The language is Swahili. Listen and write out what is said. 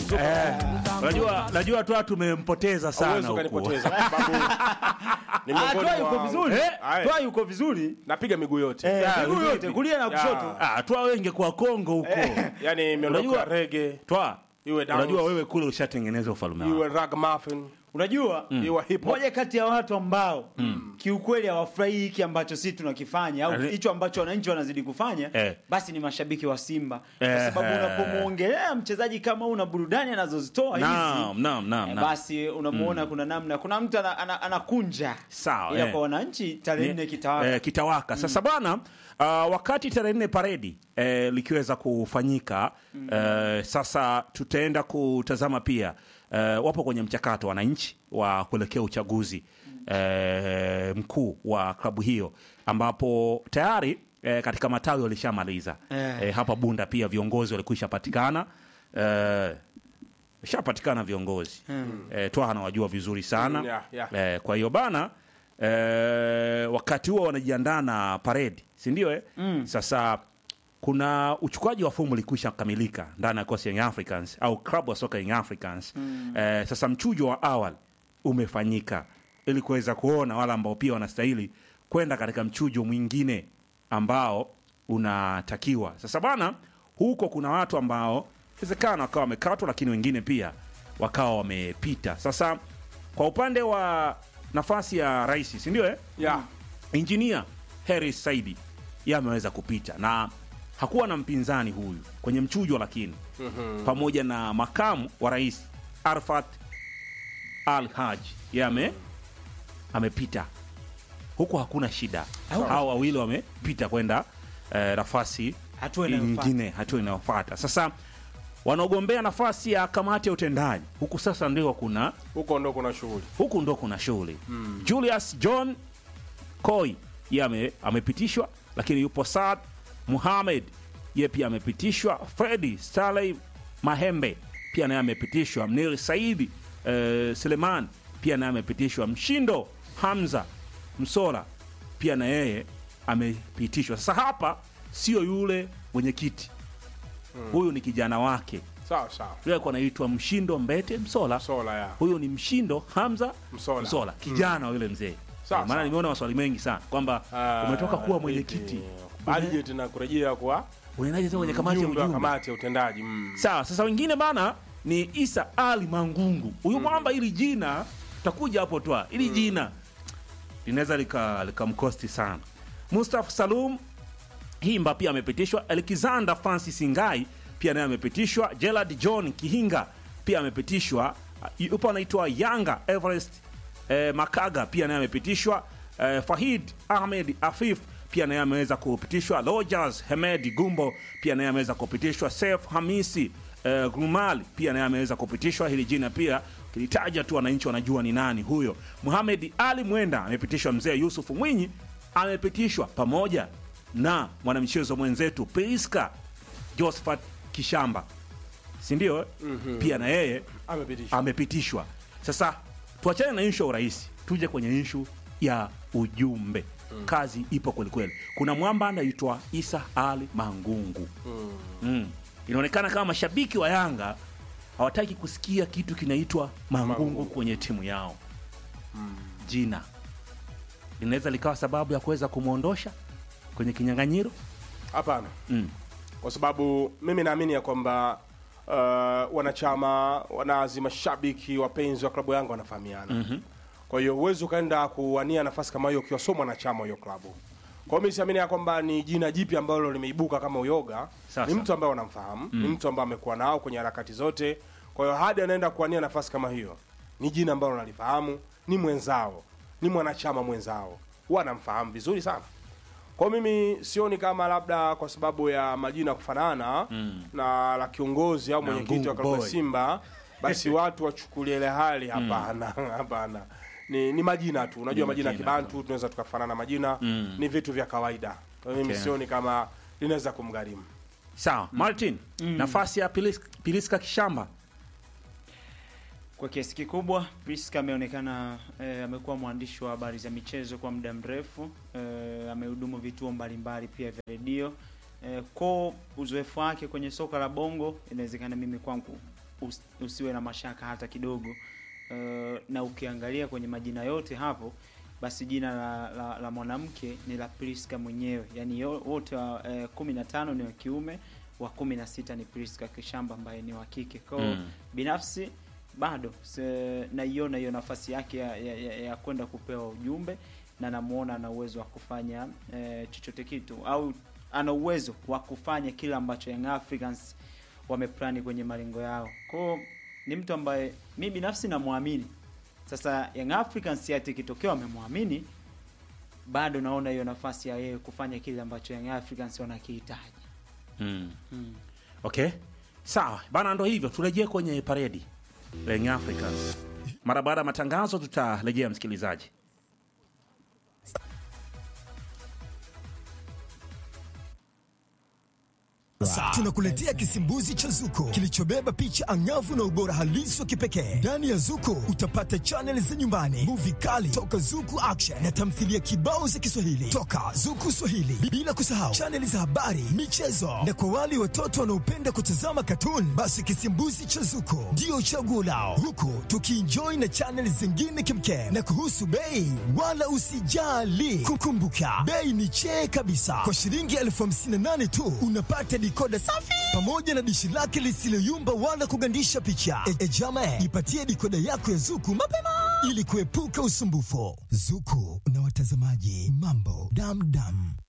soka Eh, unajua najua tu tumempoteza sana Hauwezi huku. ukanipoteza kwa sababu ni Ah, miongoni Twa yuko mwa- vizuri. Eh? Aye. Twa yuko vizuri. napiga miguu yote Eh, Ya, miguu vipi? yote kulia na Ya. kushoto. Ah, twa wenge kwa Kongo huko. yani miondoko Unajua- ya rege Twa. Iwe dance. Unajua wewe kule ushatengeneza ufalme wako. iwe ragamuffin Unajua? iwe hip hop Moja kati ya watu ambao kiukweli hawafurahi hiki ambacho sisi tunakifanya au Ale- hicho ambacho wananchi wanazidi kufanya Eh. basi ni mashabiki wa Simba Eh, kwa sababu eh. unapomuongelea mchezaji kama una burudani anazozitoa hizi Naam, naam, naam, eh, naam. basi unamuona kuna namna kuna mtu ana- ana- anakunja Sawa, ila eh. kwa wananchi tarehe nne kitawaka eh, kitawaka. Sasa bwana uh, wakati tarehe nne paredi eh, likiweza kufanyika eh, sasa tutaenda kutazama pia eh, wapo kwenye mchakato wananchi wa kuelekea uchaguzi eh, mkuu wa klabu hiyo ambapo tayari eh, katika matawi walishamaliza Eh. eh, hapa Bunda pia viongozi walikwisha patikana eh, shapatikana viongozi eh, Twaha anawajua vizuri sana Mm, yeah, yeah. eh, kwa hiyo bana eh, wakati huo wanajiandaa na paredi si ndio eh? Sasa kuna uchukuaji wa fomu ulikwisha kamilika ndani ya kosi Young Africans au klabu ya soka Young Africans eh, sasa mchujo wa awali umefanyika ili kuweza kuona wale ambao pia wanastahili kwenda katika mchujo mwingine ambao unatakiwa sasa bana huko kuna watu ambao inawezekana wakawa wamekatwa lakini wengine pia wakawa wamepita sasa kwa upande wa nafasi ya rais si ndio eh? yeah. injinia Harris Saidi yeye ameweza kupita na hakuwa na mpinzani huyu kwenye mchujo, lakini pamoja na makamu wa rais Arfat Al Haj yeye ame amepita huku, hakuna shida. Hao wawili wamepita kwenda eh, nafasi Hatua inayofuata. nyingine, hatua inayofuata. Sasa wanaogombea nafasi ya kamati ya utendaji huku sasa ndio kuna huko ndo kuna shughuli huku ndo kuna shughuli Julius John Koi ye ame, amepitishwa, lakini yupo Saad Muhamed ye pia amepitishwa. Fredi Saleh Mahembe pia naye amepitishwa. Mnir Saidi eh, Seleman pia naye amepitishwa. Mshindo Hamza Msola pia na yeye amepitishwa. Sasa hapa sio yule mwenyekiti huyu ni kijana wake sawa sawa yule alikuwa anaitwa Mshindo Mbete Msola sola ya huyu ni Mshindo Hamza Msola. Msola kijana wa yule mzee. Sawa, Maana sawa. nimeona maswali mengi sana kwamba Ah, umetoka kuwa mwenyekiti, budget na kurejea kwa unaendaje tena kwenye kamati ya mjumbe wa ujumbe? kamati ya utendaji mm. Sawa, sasa wengine bana ni Isa Ali Mangungu. Huyu mwamba ili jina tutakuja hapo twa. Ili jina linaweza lika likamkosti sana. Mustafa Salum Himba pia amepitishwa. Alexander Francis Ngai pia naye amepitishwa. Gerald John Kihinga pia amepitishwa. Yupo anaitwa Yanga Everest eh, Makaga pia naye amepitishwa. Eh, Fahid Ahmed Afif pia naye ameweza kupitishwa. Rogers Hemed Gumbo pia naye ameweza kupitishwa. Sef Hamisi eh, Grumal pia naye ameweza kupitishwa. Hili jina pia kilitaja tu wananchi wanajua ni nani huyo. Muhamed Ali Mwenda amepitishwa. Mzee Yusuf Mwinyi amepitishwa pamoja na mwanamchezo mwenzetu Priska Josephat Kishamba, si ndio? Pia na yeye amepitishwa amepitishwa. Sasa tuachane na inshu ya urais, tuje kwenye inshu ya ujumbe. Kazi ipo kwelikweli. Kuna mwamba anaitwa Isa Ali Mangungu. Mm. Inaonekana kama mashabiki wa Yanga hawataki kusikia kitu kinaitwa Mangungu, Mangungu. kwenye timu yao. Jina linaweza likawa sababu ya kuweza kumwondosha kwenye kinyang'anyiro. hapana Mm. kwa sababu mimi naamini ya kwamba uh, wanachama wanazi mashabiki wapenzi wa klabu yangu wanafahamiana mm-hmm. kwa hiyo huwezi ukaenda kuwania nafasi kama hiyo ukiwa sio mwanachama wa hiyo klabu kwa hiyo mimi siamini ya kwamba ni jina jipya ambalo limeibuka kama uyoga Sasa. ni mtu ambaye wanamfahamu ni mtu ambaye amekuwa nao kwenye harakati zote kwa hiyo hadi anaenda kuwania nafasi kama hiyo ni jina ambalo nalifahamu ni mwenzao ni mwanachama mwenzao huwa anamfahamu vizuri sana kwa mimi sioni kama labda kwa sababu ya majina kufanana mm. na la kiongozi au Na mwenyekiti wa Ngungu klabu ya Boy. Simba basi watu wachukulie ile hali hapana hapana ni, ni majina tu unajua Ni majina ya majina kibantu tunaweza tukafanana majina mm. ni vitu vya kawaida kwa hiyo mimi Okay. sioni kama linaweza kumgharimu Sawa, Martin, nafasi ya Pilis- Piliska Kishamba Kwa kiasi kikubwa Priska ameonekana eh, amekuwa mwandishi wa habari za michezo kwa muda mrefu eh, amehudumu vituo mbalimbali pia vya redio eh, kwa uzoefu wake kwenye soka la bongo, inawezekana mimi kwangu us, usiwe na mashaka hata kidogo. Uh, na ukiangalia kwenye majina yote hapo basi jina la, la, la mwanamke ni la Priska mwenyewe, yaani yo- wote wa eh, kumi na tano ni wa kiume, wa kumi na sita ni Priska Kishamba ambaye ni wa kike. Kwa hiyo Mm. binafsi bado se- naiona hiyo nafasi yake ya, ya, ya, ya kwenda kupewa ujumbe na namuona ana uwezo wa kufanya eh, chochote kitu au ana uwezo wa kufanya kile ambacho Young Africans wameplani kwenye malengo yao. Kwa hiyo ni mtu ambaye mi binafsi namwamini. Sasa Young Africans ati kitokeo wamemwamini, bado naona hiyo nafasi ya yeye kufanya kile ambacho Young Africans wanakihitaji. Mm. Mm. Okay, sawa bana, ndo hivyo, turejee kwenye paredi la Young Africans. Mara baada ya matangazo, tutarejea msikilizaji. Sasa tunakuletea kisimbuzi cha Zuko kilichobeba picha angavu na ubora halisi wa kipekee. Ndani ya Zuko utapata chaneli za nyumbani, muvi kali toka Zuku Action na tamthilia kibao za Kiswahili toka Zuku Swahili, bila kusahau chaneli za habari, michezo na kwa wale watoto wanaopenda kutazama katuni, basi kisimbuzi cha Zuko ndio chaguo lao, huku tukienjoy na chaneli zingine kimkem. Na kuhusu bei, wala usijali, kukumbuka bei ni chee kabisa. Kwa shilingi elfu hamsini na nane tu unapata dikoda safi pamoja na dishi lake lisiloyumba wala kugandisha picha. E, e jama, jipatie dikoda yako ya Zuku mapema ili kuepuka usumbufu. Zuku na watazamaji, mambo damdam.